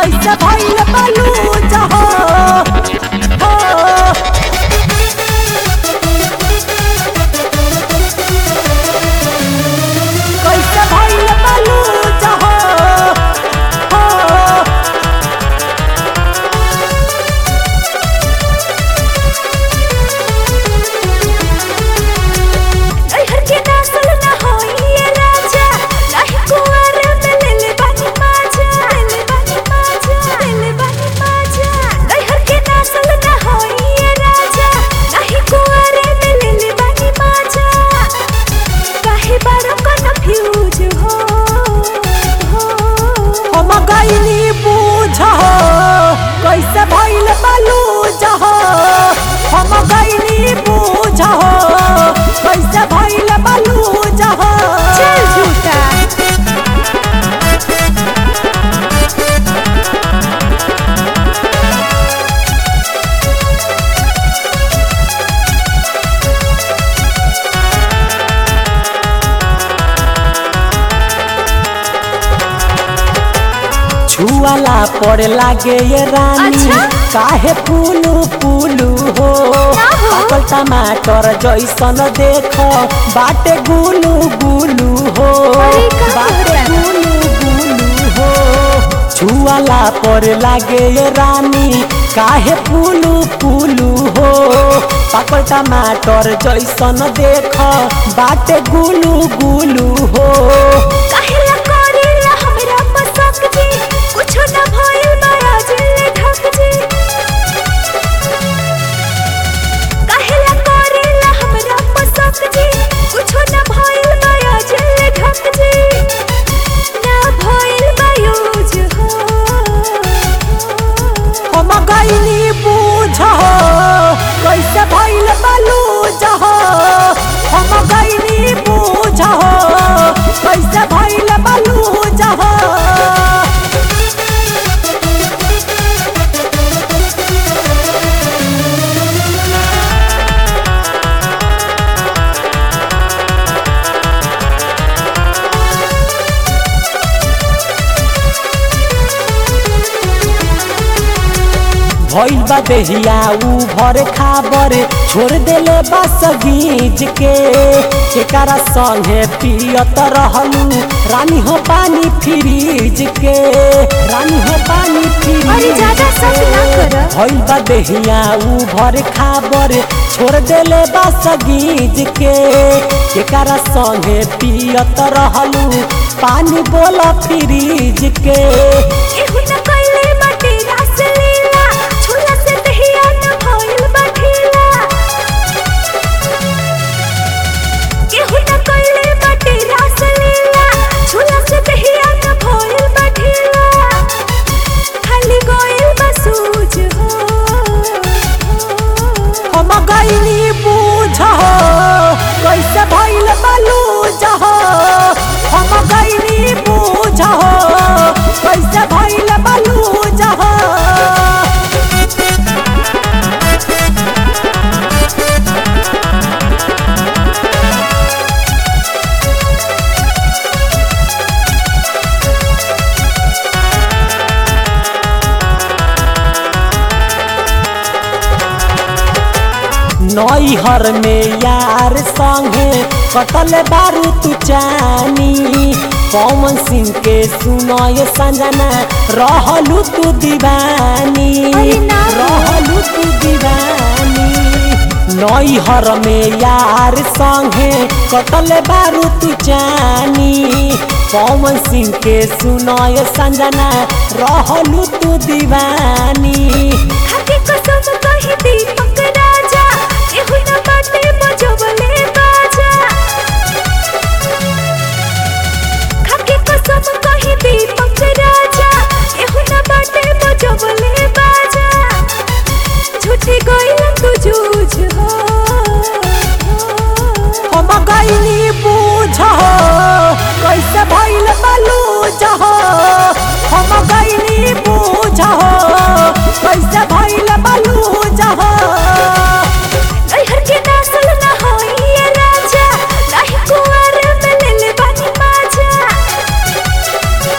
कैसे भइल बालू जहो हो कैसे भइल बालू जहो हो नैहर के नस्ल न होइए राजा नाही कुंवर में लेले बानी माजा लेले बानी माजा लेले बानी माजा नैहर के नस्ल न होइए राजा नाही कुंवर में लेले बानी माजा काहे बारो कन्फ्यूज हो हो हम गईनी बूझ हो कैसे भइल बालू जहो हम गईनी बूझ हो कैसे भइल बालू जहो चल झूठा छुआला पर लागे ये रानी अच्छा? काहे पुलू पुलू हो ना हो। पाकल टमाटर जैसन देख बाटे गुलू गुलू हो अरे का बाटे कहता? गुलू गुलू हो छुआला पर लागे ये रानी काहे पुलू पुलू हो पाकल टमाटर जैसन देख बाटे गुलू गुलू हो काहेला करेला हमरा पसंद जी कुछो न भइल बड़ा जिले ढक जी काहेला करेला हमरा पसंद जी कुछो न भइल बड़ा जिले ढक जी ना भइल बायूज हो हम गईनी बूझ हो कैसे भइल बालू जहो हम गईनी बूझ हो कैसे भइल बालू जहो भइल बा देहिया ऊ भर खाबर छोड़ देले बस गीज के केकरा संगे पियत रहलू रानी हो पानी फ्रीज के रानी हो पानी फ्रीज अरे ज्यादा शक ना कर। भइल बा देहिया ऊ भर खाबर छोड़ देले बस गीज के केकरा संगे पियत रहलू पानी बोला फ्रीज के एहू न कइले बाटे रास लीला झूला से दहिया न भइल बाठीला एहू न कइले बाटे रास लीला झूला से दहिया न भइल बाठीला खाली गोइल बसूज हो हम गईनी बूझ हो कैसे भइल बालू जहो हम गईनी बूझ हो कैसे भइल बालू जहो नैहर में यार संगे कटल बारू तू चानी पवन सिंह के सुनय संजना रहलू तू दीवानी अरे ना हो। रहलू तू दीवानी नैहर में यार संगे कटल बारू तू चानी पवन सिंह के सुनय संजना रहलू तू दीवानी खाके कसम कही दीपक राजा एहू न बाटे बजवले